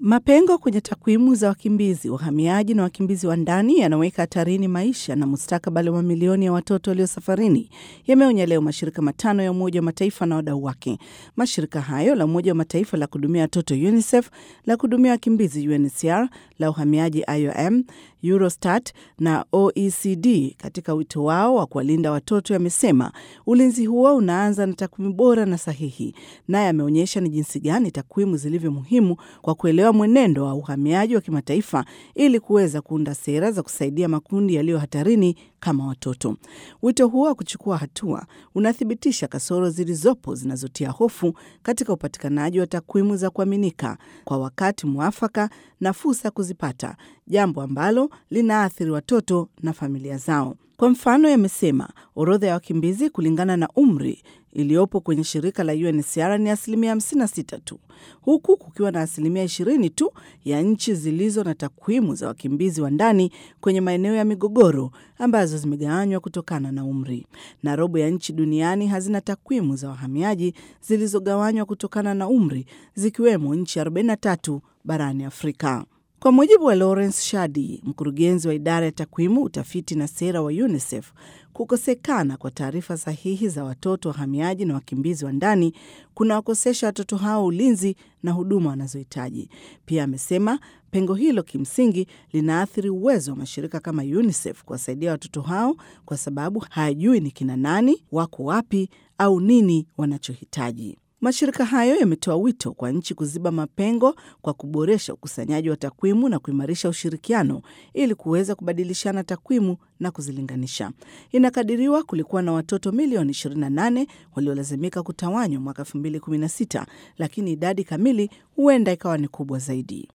Mapengo kwenye takwimu za wakimbizi, wahamiaji na wakimbizi wa ndani yanaweka hatarini maisha na mustakabali wa mamilioni ya watoto walio safarini, yameonya leo mashirika matano ya Umoja wa Mataifa na wadau wake. Mashirika hayo la Umoja wa Mataifa la kuhudumia watoto UNICEF, la kuhudumia wakimbizi UNHCR, la uhamiaji IOM, Eurostat na OECD katika wito wao wa kuwalinda watoto yamesema ulinzi huo unaanza na takwimu bora na sahihi, naye ameonyesha ni jinsi gani takwimu zilivyo muhimu kwa kuelewa mwenendo wa uhamiaji wa kimataifa ili kuweza kuunda sera za kusaidia makundi yaliyo hatarini kama watoto. Wito huo wa kuchukua hatua unathibitisha kasoro zilizopo zinazotia hofu katika upatikanaji wa takwimu za kuaminika kwa wakati mwafaka na fursa ya kuzipata, jambo ambalo linaathiri watoto na familia zao. Kwa mfano, yamesema orodha ya wakimbizi kulingana na umri iliyopo kwenye shirika la UNHCR ni asilimia 56 tu, huku kukiwa na asilimia 20 tu ya nchi zilizo na takwimu za wakimbizi wa ndani kwenye maeneo ya migogoro ambazo zimegawanywa kutokana na umri, na robo ya nchi duniani hazina takwimu za wahamiaji zilizogawanywa kutokana na umri, zikiwemo nchi 43 barani Afrika. Kwa mujibu wa Lawrence Shadi, mkurugenzi wa idara ya takwimu, utafiti na sera wa UNICEF, kukosekana kwa taarifa sahihi za watoto wahamiaji na wakimbizi wa ndani kunawakosesha watoto hao ulinzi na huduma wanazohitaji. Pia amesema pengo hilo kimsingi linaathiri uwezo wa mashirika kama UNICEF kuwasaidia watoto hao kwa sababu hayajui ni kina nani, wako wapi au nini wanachohitaji. Mashirika hayo yametoa wito kwa nchi kuziba mapengo kwa kuboresha ukusanyaji wa takwimu na kuimarisha ushirikiano ili kuweza kubadilishana takwimu na kuzilinganisha. Inakadiriwa kulikuwa na watoto milioni 28 waliolazimika kutawanywa mwaka 2016, lakini idadi kamili huenda ikawa ni kubwa zaidi.